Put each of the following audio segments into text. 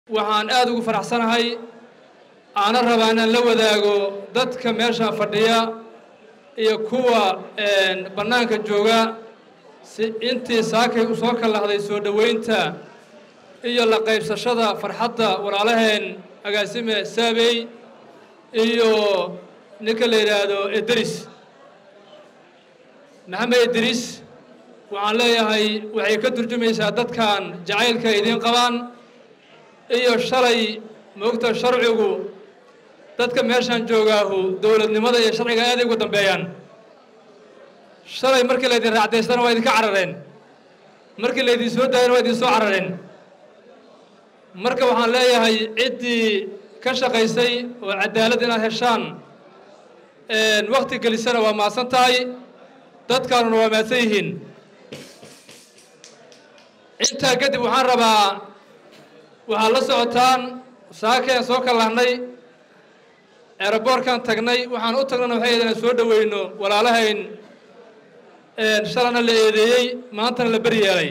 waxaan aad ugu faraxsanahay aana rabaa inaan la wadaago dadka meeshaan fadhiya iyo kuwa bannaanka jooga si intii saakay u soo kallahday soo dhoweynta iyo la qaybsashada farxadda walaalaheen agaasime saabey iyo ninka la yidhaahdo edris maxamed idriis waxaan leeyahay waxay ka turjumaysaa dadkan jacaylka idiin qabaan iyo shalay moogta sharcigu dadka meeshaan joogaahu dowladnimada iyo sharciga aaday ugu dambeeyaan shalay markii laydin raacdaystana waa idinka carareen markii laydin soo daayana waa idin soo carareen marka waxaan leeyahay ciddii ka shaqaysay oo cadaalad inaad heshaan wakti gelisana waa mahadsan tahay dadkaanuna waa mahadsan yihiin intaa kadib waxaan rabaa waxaad la socotaan saakeen soo kallahnay eeraboorkaan tagnay waxaan u tagnana waxay ahayd inaan soo dhoweyno walaalahayn shalana la eedeeyey maantana la beri yeelay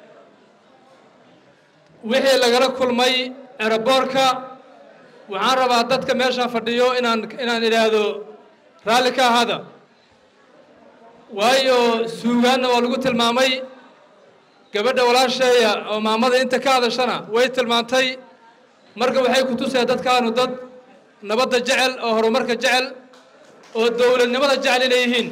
wixii lagala kulmay eeraboorka waxaan rabaa dadka meeshaan fadhiyo inaan inaan idhaahdo raalli ka ahaada waayo suugaanna waa lagu tilmaamay gabadha walaasheeya oo maamada inta ka hadashana way tilmaantay marka waxay ku tusaya dadkaanu dad nabadda jecel oo horumarka jecel oo dowladnimada jecel inay yihiin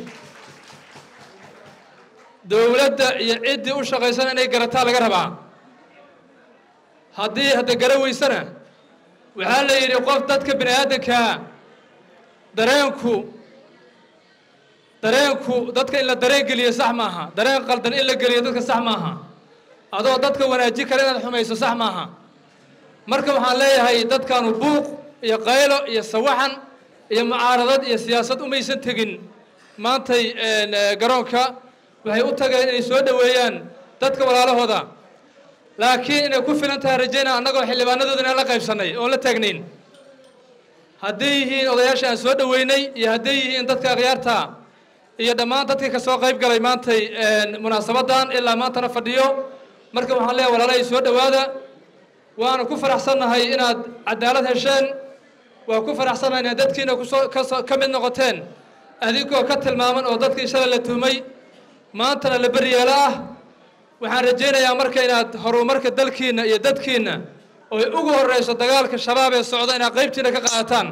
dowladda iyo ciddii u shaqaysana inay garataa laga rabaa haddii hadda gara weysana waxaa la yidhi qof dadka bini aadankaa dareenku dareenku dadka in la dareen geliyo sax maaha dareen qaldan in la geliyo dadka sax maaha adoo dadka wanaajin kale inaad xumayso sax maaha marka waxaan leeyahay dadkaanu buuq iyo qaylo iyo sawaxan iyo mucaaradad iyo siyaasad umaysan tegin maantay garoonka waxay u tageen inay soo dhoweeyaan dadka walaalahooda laakiin inay ku filan tahay rajayna annagoo xildhibaanadooda inaan la qaybsannay oon la taagnayn hadday yihiin odayaasha aan soo dhoweynay iyo hadday yihiin dadka akhyaarta iyo dhammaan dadkii ka soo qayb galay maantay munaasabaddan ilaa maantana fadhiyo marka waxaan leeyahay walaalahay soo dhowaada waana ku faraxsannahay inaad cadaalad hesheen waa ku faraxsannahay inaad dadkiina kusoo kasoo ka mid noqoteen adigoo ka tilmaaman oo dadkii shalay la tuhmay maantana la beryeelo ah waxaan rajaynayaa marka inaad horumarka dalkiinna iyo dadkiinna oy ugu horreyso dagaalka shabaab ee socda inaad qaybtiina ka qaadataan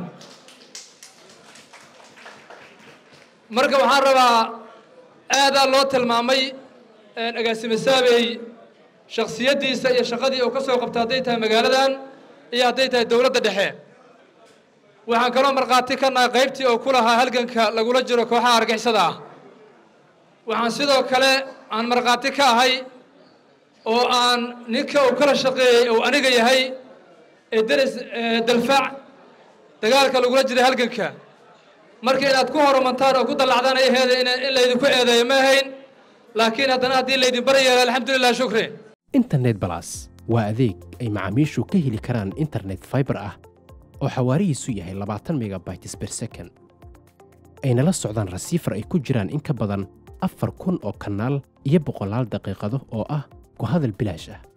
marka waxaan rabaa aadaa loo tilmaamay agaasime saabey shaksiyaddiisa iyo shaqadii uu ka soo qabta hadday tahay magaaladan iyo hadday tahay dowladda dhexe waxaan kaloo markhaati ka nahay qaybtii oo ku lahaa halganka lagula jiro kooxaha argixisada ah waxaan sidoo kale aan markhaati ka ahay oo aan ninka uu kala shaqeeyey uu aniga yahay ee deris dalfaac dagaalka lagula jiray halganka marka inaad ku horumantaan oo ku dallacdaan ay aheeda in laydinku eedeeyo ma ahayn laakiin haddana haddii laydin bari yeelo alxamdulilah shukri internet balas waa adeeg ay macaamiishu ka heli karaan internet faibar ah oo xawaarihiisu yahay labaatan megabytes ber second ayna la socdaan rasiifar ay ku jiraan in ka badan afar kun oo kanaal iyo boqolaal daqiiqado oo ah ku hadal bilaash ah